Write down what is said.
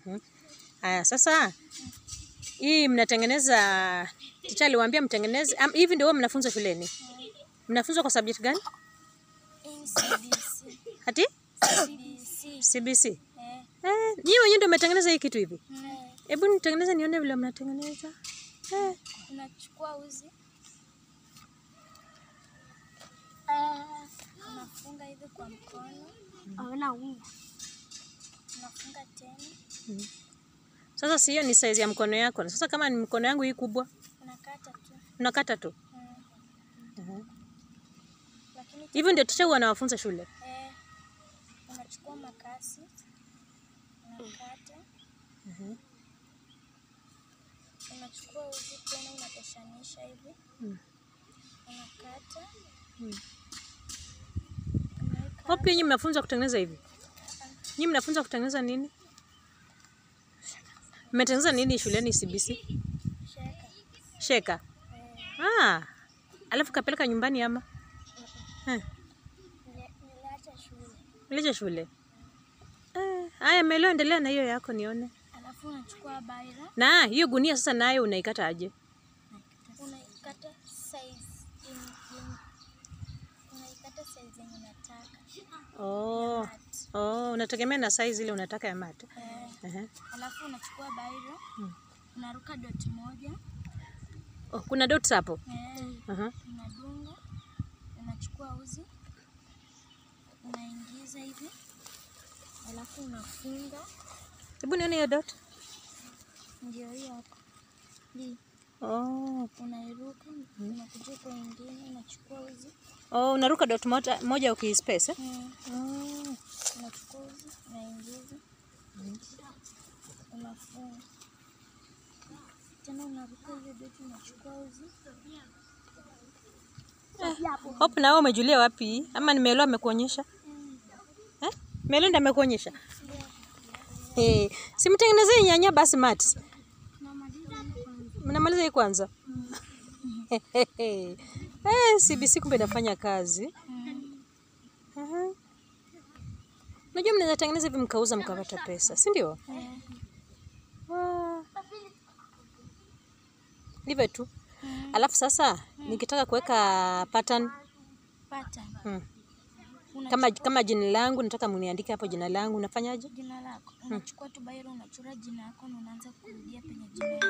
Mhm. Aya, sasa hii mnatengeneza, ticha aliwaambia mtengeneze am, hivi ndio huwa mnafunzwa shuleni? Mnafunzwa kwa subject gani? CBC. Ati CBC. CBC. Eh, Eh, nyinyi wenyewe ndio mmetengeneza hii kitu hivi? eh, Hebu nitengeneze nione vile mnatengeneza. Eh. unachukua uzi Ah, unafunga hivi kwa mkono aona unga unafunga tena Sasa si hiyo ni size ya mkono yako. Sasa kama ni mkono yangu hii kubwa, unakata tu unakata tu. Mm. Mhm. lakini Hivyo ndio ticha huwa anawafunza shule. eh, unachukua makasi unakata Mhm. unachukua uzi tena unatoshanisha hivi Mm. unakata Mm. unaweka Wapi nyinyi mnafunzwa kutengeneza hivi? Nyinyi mnafunzwa kutengeneza nini? Mmetengeneza nini shuleni CBC? sheka Sheka. eh, Ah. Alafu kapeleka nyumbani ama? Eh, nile- niliacha shule Ulije shule. Eh, haya Melo endelea na hiyo yako nione. alafu unachukua baira Na hiyo gunia sasa nayo unaikata aje? unaikata size in, in, unaikata size yenye unataka Oh. Mat. Oh, unategemea na size ile unataka ya mate. eh, Ehe. alafu unachukua baira Mm. unaruka dot moja Oh, kuna dots hapo. eh, Aha. unadunga unachukua uzi unaingiza hivi alafu unafunga Hebu nione hiyo dot. ndio hiyo hapo hii Oh. unairuka unakuja kwa ingine unachukua uzi Oh, unaruka dot moja, moja ukispace eh? mm. Oh. unachukua uzi unaingiza unafunga tena unaruka hiyo beti unachukua uzi Hope na wewe umejulia wapi? Ama ni Melo amekuonyesha? Eh? Melo ndiye amekuonyesha? Eh, simtengenezee nyanya basi mati. tunamaliza hiyo kwanza Mnamaliza hii kwanza? Eh, CBC kumbe inafanya kazi. Aha. Unajua mnaweza tengeneza hivi mkauza mkapata pesa, si ndio? eh, Ah. Ndivyo tu. Alafu sasa nikitaka kuweka pattern pattern hmm. Una- kama kama jina langu nataka muniandike hapo jina langu, unafanyaje? jina lako unachukua tu bairo unachora jina yako na unaanza kurudia penye jina